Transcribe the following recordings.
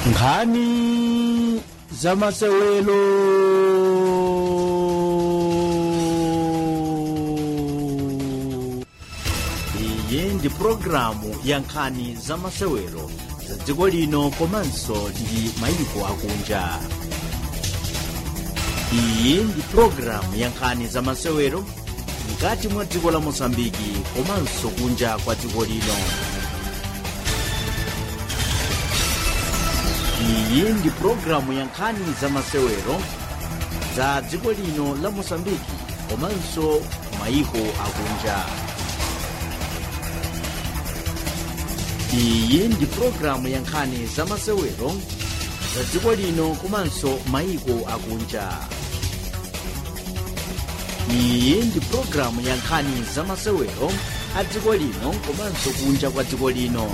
nkhani za masewelo iyi ndi pulogalamu ya nkhani za masewero za dziko lino komanso ndi mayiko akunja iyi ndi pulogalamu ya nkhani za masewero mkati mwa dziko la mosambiki komanso kunja kwa dziko lino iyi ndi pulogalamu ya nkhani za masewero za dziko lino la mosambiki komanso mayiko akunja iyi ndi pulogalamu ya nkhani za masewero za dziko lino komanso mayiko akunja iyi ndi pulogalamu ya nkhani za masewero a dziko lino komanso kunja kwa dziko lino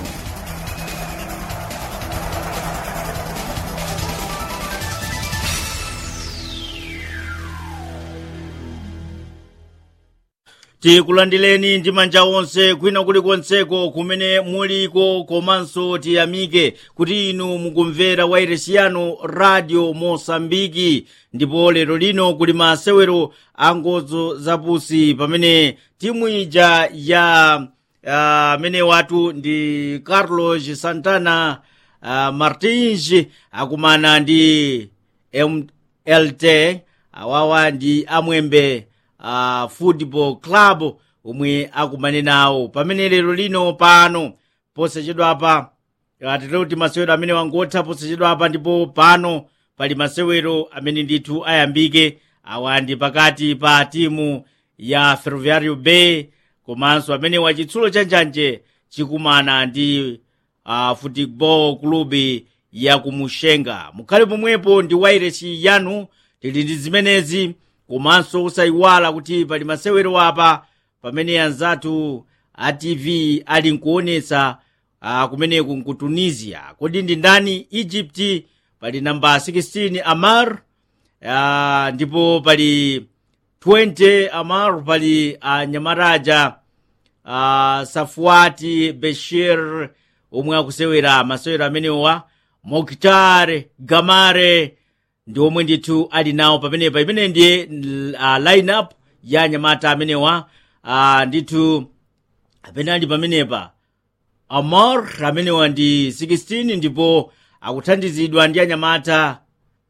tikulandireni ndi manja onse kwina kulikonseko kumene muliko komanso tiyamike kuti inu mukumvera wairesi yanu radio mosambiki ndipo lero lino kuli masewero a ngozo zapusi pamene timu ija ya amene uh, watu ndi carlos santana uh, martins akumana ndi mlt awawa ndi amwembe uh, football club omwe akumane nawo pamene lero lino pano posachedwapa atero kuti masewero amene wangotha posachedwapa ndipo pano pali masewero amene ndithu ayambike awa ndi pakati pa timu ya ferroviario bay komanso amene wachitsulo chanjanje chikumana ndi uh, football club ya kumushenga mukhale pomwepo ndi wairesi yanu tili ndi zimenezi komanso usayiwala kuti pali masewero apa pamene anzathu a tv ali nkuonetsa uh, kumeneku nku tunisia kodi ndi ndani egypt pali namba 16 amar uh, ndipo pali 20 amar pali uh, nyamaraja uh, safuati beshir omwe akusewera masewero amenewa moktar gamare ndi omwe ndithu ali nawo pamenepa imene ndiye uh, lineup ya anyamata amenewa uh, ndithu amene ali pamenepa amor amenewa ndi 16 ndipo akuthandizidwa ndi anyamata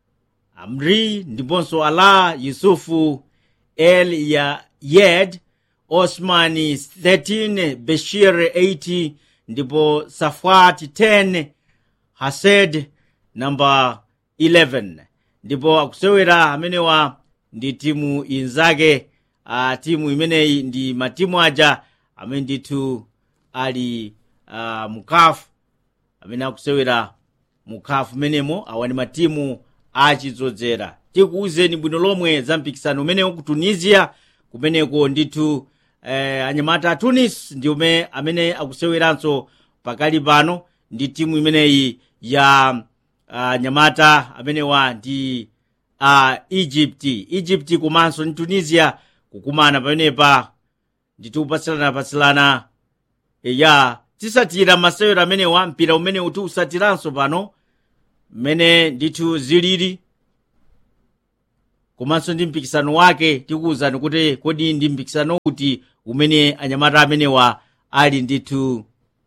amri ndiponso ala yusufu el ya yed osmani 13 beshir 80 ndipo safwat 10 hased namba 11 ndipo akusewera amenewa ndi timu inzake uh, timu imeneyi ndi matimu aja amene ndithu ali uh, mukafu amene akusewera mukafu menemo awa ndi matimu achidzozera tikuwuzeni bwino lomwe za mpikisano umenewo ku tunisia kumeneko ndithu eh, anyamata a tunis ndi ume amene akuseweranso pakali pano ndi timu imeneyi ya uh, nyamata amenewa ndi uh, egypt egypt komanso ndi tunisia kukumana pamenepa ndithu kupatsilana-patsilana ya tisatira masewero amenewa mpira umene uti usatiranso pano mmene ndithu zilili komanso ndi mpikisano wake tikuwuzani kuti kodi ndi mpikisano uti umene anyamata amenewa ali ndithu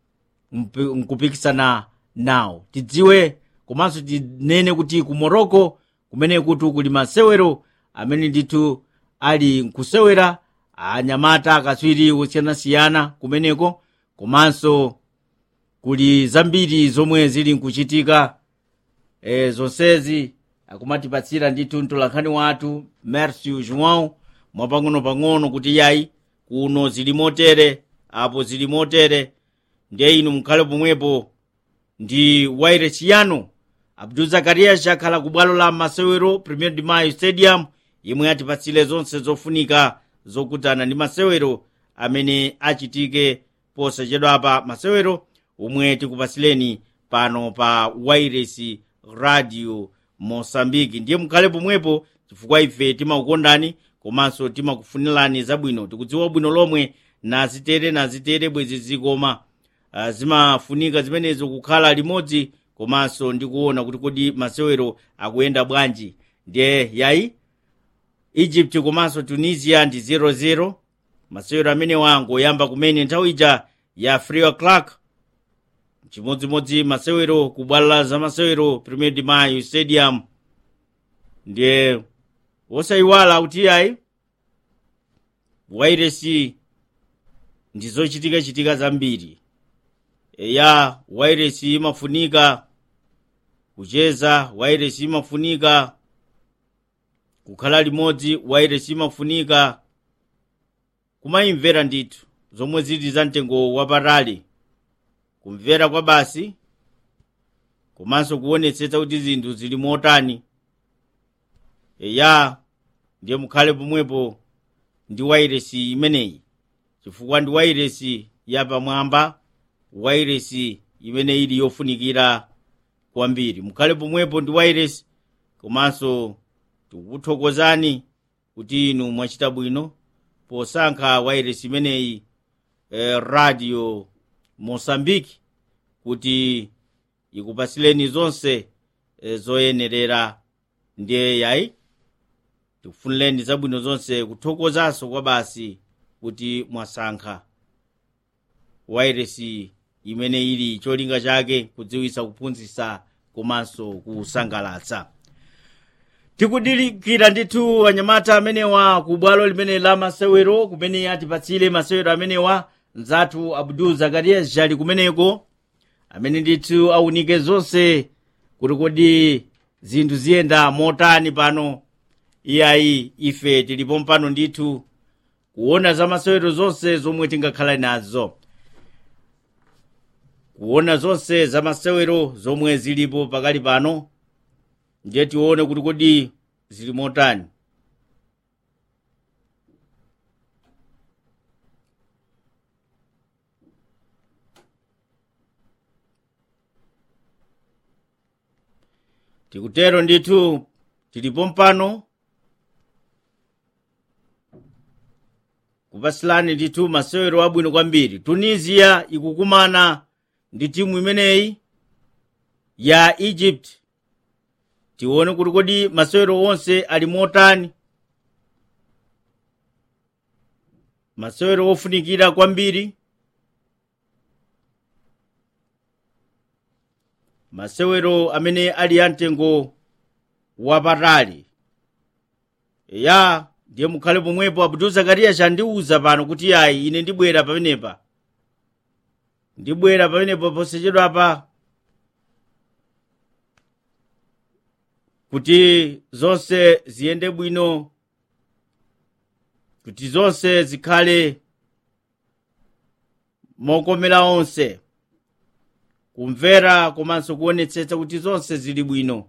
nkupikisana nawo tidziwe komanso tinene kuti ku morocco kumene kuti kuli masewero amene ndithu ali nkusewera anyamata akatswiri osiyanasiyana kumeneko komanso kuli zambiri zomwe zili nkuchitika e, zonsezi akumatipatsira ndithu mtolankhani wathu mercio joão mwapang'ono-pang'ono kuti yayi kuno zili motere apo zili motere ndiye inu mukhale pomwepo ndi wairesi yanu abdul zakarias akhala ku bwalo la masewero premier de mayo stadium yemwe atipatsire zonse zofunika zokutana ndi masewero amene achitike posachedwapa masewero omwe tikupatsileni pano pa wairesi radio mosambiki ndiye mukhale pomwepo chifukwa ife timakukondani komanso timakufunirani zabwino tikudziwa bwino lomwe nazitere nazitere bwezi zikoma uh, zimafunika zimenezo kukhala limodzi komanso ndikuona kuti kodi masewero akuyenda bwanji ndiye yayi egypt komanso tunisia ndi 00 masewero amenewa angoyamba kumene nthawi ija ya 3 o'clock chimodzimodzi masewero ku bwalo la zamasewero premier de mayo stadium ndiye wosayiwala kuti ayi wairesi ndi zochitika-chitika zambiri eya wairesi imafunika kucheza wairesi imafunika kukhala limodzi wairesi imafunika kumayimvera ndithu zomwe zili za mtengo wapatali kumvera kwa basi komanso kuonetsetsa kuti zinthu zili motani eya ndiye mukhale pomwepo ndi wairesi imeneyi chifukwa ndi wairesi yapamwamba wairesi imene ili yofunikira kwambiri mukhale pomwepo ndi wairesi komanso tikukuthokozani kuti inu mwachita bwino posankha wairesi imeneyi eh, radio mosambiki kuti ikupasileni zonse eh, zoyenerera ndiye yayi tikufunireni zabwino zonse kuthokozanso kwa basi kuti mwasankha wairesi imene ili cholinga chake kudziwitsa kuphunzitsa komanso kusangalatsa tikudikira ndithu anyamata amenewa ku bwalo limene la masewero kumene atipatsire masewero amenewa mzathu abdul zakarias jali kumeneko amene ndithu aunike zonse kuti kodi zinthu ziyenda motani pano iyayi ife tilipo mpano ndithu kuona za masewero zonse zomwe tingakhala nazo kuona zonse za masewero zomwe zilipo pakali pano ndiye tione kuti kodi zili motani tikutero ndithu tilipo mpano kupasilani ndithu masewero abwino kwambiri tunisia ikukumana ndi timu imeneyi ya egypt tione kuti kodi masewero onse ali motani masewero ofunikira kwambiri masewero amene ali amtengo wapatali ya ndiye mukhale pomwepo abdul zakariya chandiwuza pano kuti ayi ine ndibwera pamenepa ndibwera pamenepo posachedwapa kuti zonse ziyende bwino kuti zonse zikhale mokomera onse kumvera komanso kuonetsetsa kuti zonse zili bwino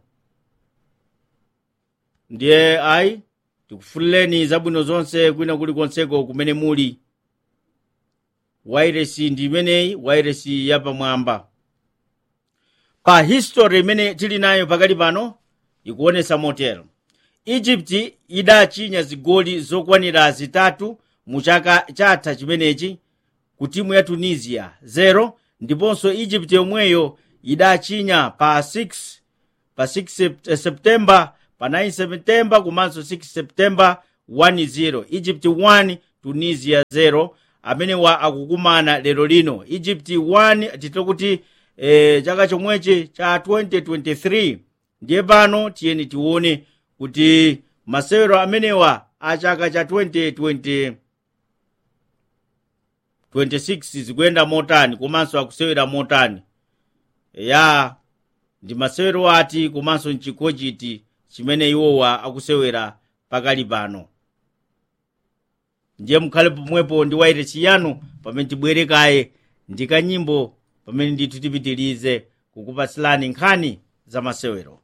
ndiye ayi tikufunireni zabwino zonse kwina kulikonseko kumene muli wairesi ndi imeneyi wairesi yapamwamba pa history imene tili nayo pakali pano ikuonesa motero egypt idachinya zigoli zokwanira zitatu mu chaka chatha chimenechi ku timu ya tunisia 0 ndiponso egypt yomweyo idachinya pa 6 pa 6 septemba pa 9 septemba komanso 6 septemba 1-0 egypt 1 tunisia 0 amenewa akukumana lero lino egypt 1 titire kuti e, chaka chomwechi cha 2023 ndiye pano tiyeni tione kuti masewero amenewa a chaka cha 2020 26 zikuyenda motani komanso akusewera motani ya ndi masewero ati komanso nchikho chiti chimene iwowa akusewera pakali pano ndiye mukhale pomwepo ndi wairesi yanu pamene tibwere kaye ndi kanyimbo pamene ndithu tipitirize kukupatsirani nkhani za masewero